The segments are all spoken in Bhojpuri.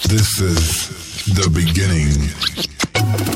This is the beginning.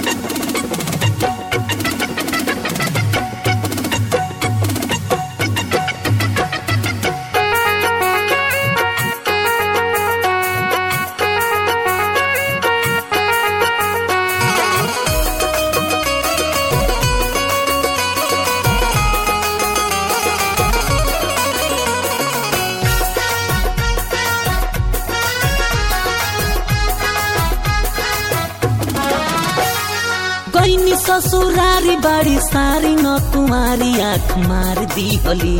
गईनी ससुरारी बाड़ी सारी न कुमारी आँख मार दी होली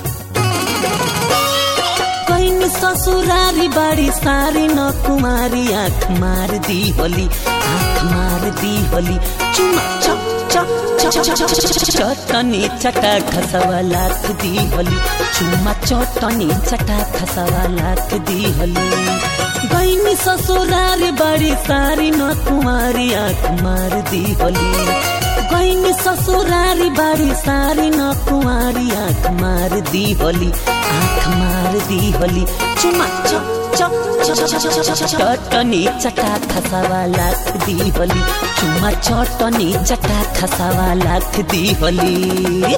गईनी ससुरारी बाड़ी सारी न कुमारी आँख मार दी होली आँख मार दी होली चुमा चप चप चप चप चप चटनी चटा खसवा लाख दी होली चुमा चटनी चटा खसवा लाख दी होली गईनी ससुरारी बड़ी सारी न कुमारी आँख मार दी होली गईनी ससुरारी बड़ी सारी न कुमारी आँख मार दी होली आँख मार दी होली चुमा चप चप चटनी चटा खसावा लाख दी होली चुमा चटनी चटा खसावा लाख दी होली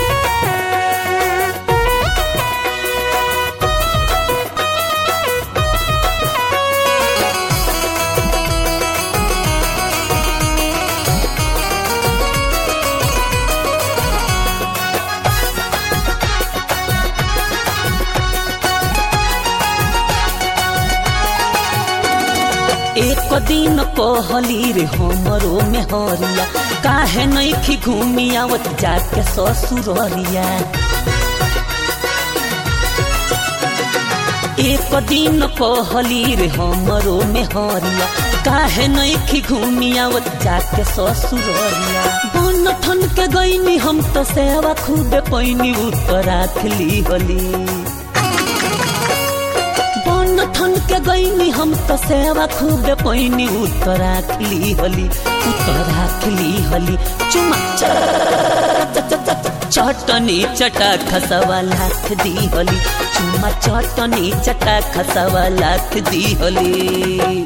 एक दिन कहली रे हमरो में हरिया काहे नहीं खी घूमी आवत जाके ससुररिया एक दिन कहली रे हमरो में हरिया काहे नहीं खी घूमी आवत जाके ससुररिया बन ठन के गईनी हम तो सेवा खूबे पैनी उत्तर राखली होली बन ठन के गईनी हम तो सेवा खूब पैनी उत्तर राखली होली उत्तर राखली होली चुमा चटनी चटा खसवा लाख दी होली चुमा चटनी चटा खसवा लाख दी होली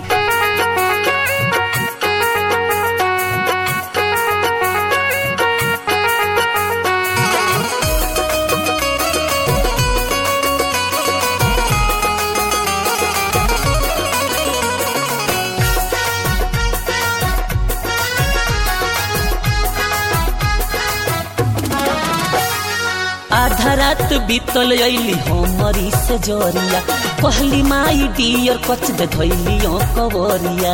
आधा रात बीतल अली हमरी से जोरिया कहली माई डियर कच दे धैली कवरिया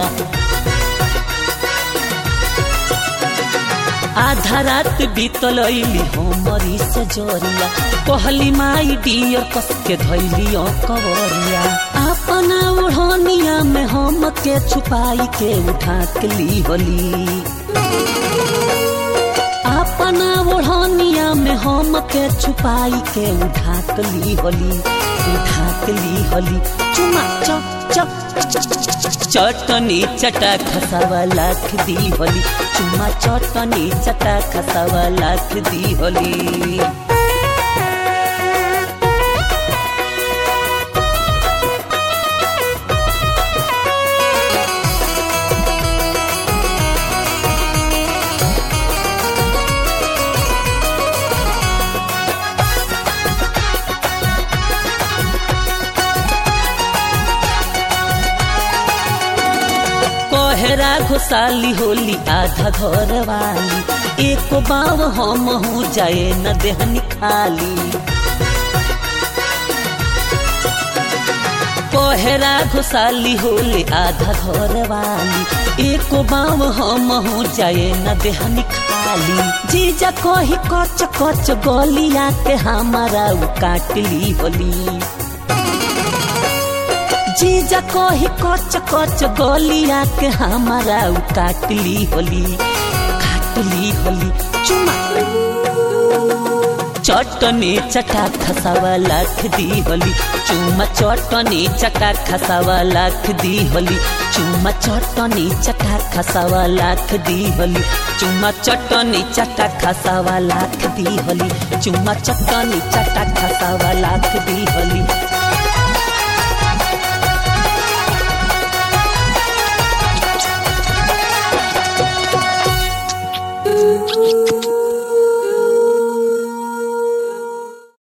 आधा रात बीतल अली हमरी से जोरिया कहली माई डियर कस के धैली कवरिया अपना ओढ़निया में हम के छुपाई के उठा के ली होली अपना ओढ़निया में हम के छुपाई के उठाक ली होली उठाक ली होली चुमा चप चप चटनी चटा खसावा लाख दी होली चुमा चटनी चटा खसावा लाख दी होली कोहरा घुसाली होली आधा घर वाली एक बाव हम हूँ जाए न देहनी खाली कोहरा घुसाली होली आधा घर वाली एक बाव हम हूँ जाए न देहनी खाली जीजा कही कच कच गलिया के हमारा उ काटली होली जीजा कही कच कच गलिया के हमारा उ काटली होली काटली होली चुमा चटनी चटा खसावा लाख दी होली चुमा चटनी चटा खसावा लाख दी होली चुमा चटनी चटा खसावा लाख दी होली चुमा चटनी चटा खसावा लाख दी होली चुमा चटनी चटा खसावा लाख दी होली दी